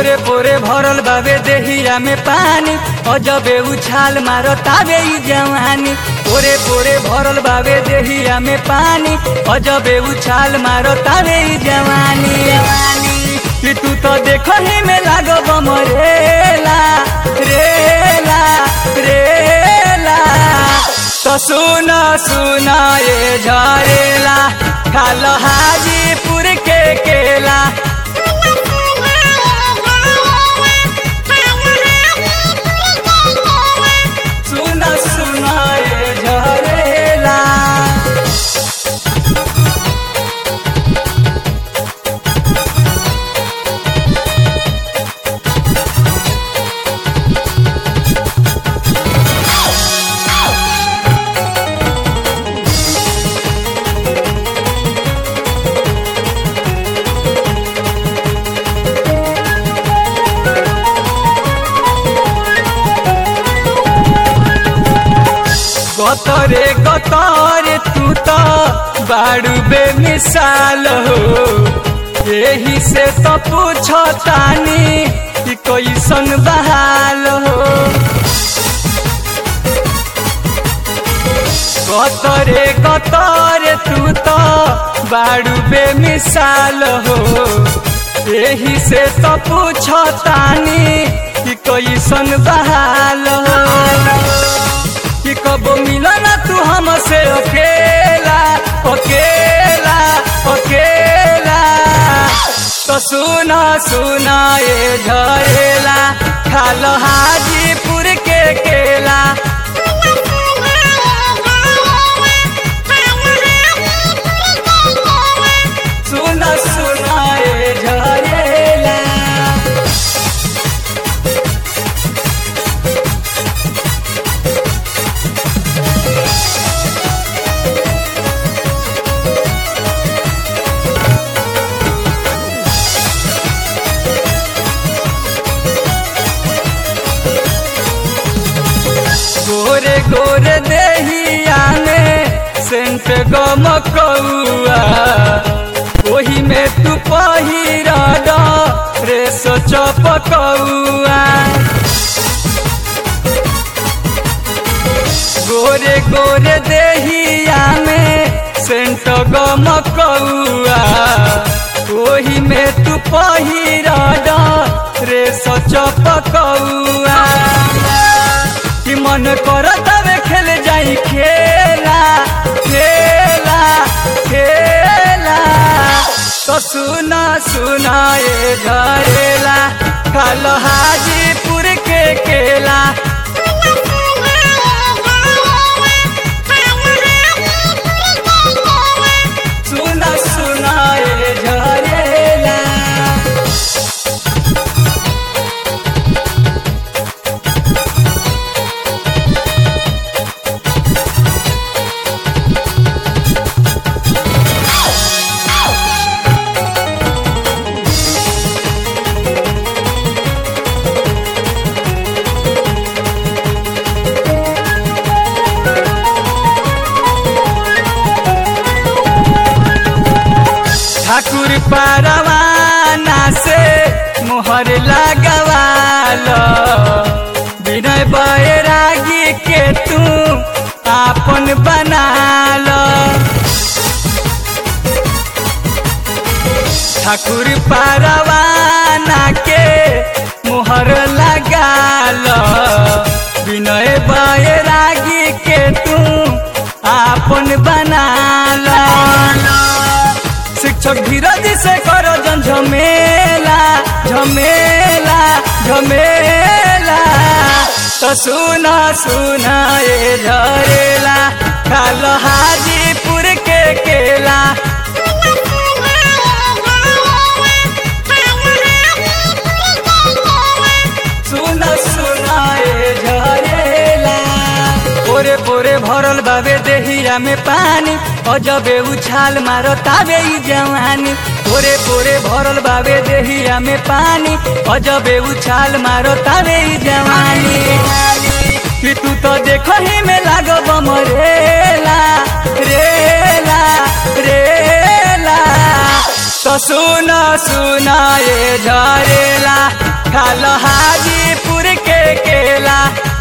पोरे पोरे भरल बाबे देहिया में पानी अजबे उछाल मारो ताबे ई जवानी पोरे पोरे भरल बाबे देहिया में पानी अजबे उछाल मारो ताबे ई जवानी जवानी कि तू तो देखो ही में लागो बमरेला रेला रेला तो सुना सुना ये झरेला खालो हाजीपुर के केला सुना सुना ये झरेला गतरे गतरे तू तो बाड़ू बेमिसाल हो यही से तो पूछो तानी कि कैसन बहाल हो गतरे गतरे तू तो बाड़ू बेमिसाल हो यही से तो पूछो तानी कि कैसन बहाल हो कि कब मिलना तू हमसे अकेला अकेला अकेला तो सुना सुना ये झरेला खालो हाजीपुर के केला सुना सुना ये झरेला गोरे गोरे देहिया में सेंट गम कौआ ओही में तू पहिर रे सोच पकौआ गोरे गोरे देहिया में सेंट गम कौआ ओही में तू पहिर रे सोच पकौआ कि मन कर तबे खेल जाई खेला खेला खेला तो सुना सुना ये झरेला खालो हाजीपुर के केला सुना सुना ये झरेला ठाकुर परवाना से मोहर लगवाल विनय बैरागी के तू आपन बनाल ठाकुर परवाना के मोहर लगाल विनय बैरागी के तू आपन बनाल शिक्षक धीरज से करो जन झमेला झमेला झमेला तो सुना सुना ये झरेला खालो हाजीपुर के केला सुना सुना ये झरेला पोरे पोरे भरल बाबे देहिया में पानी अजबे उछाल मारो ताबे ई जवानी पोरे पोरे भरल बाबे देहिया में पानी अजबे उछाल मारो ताबे ई जवानी कि तू तो देखो ही में लागो बमरेला रेला रेला तो सुना सुना ये झरेला खाल हाजीपुर के केला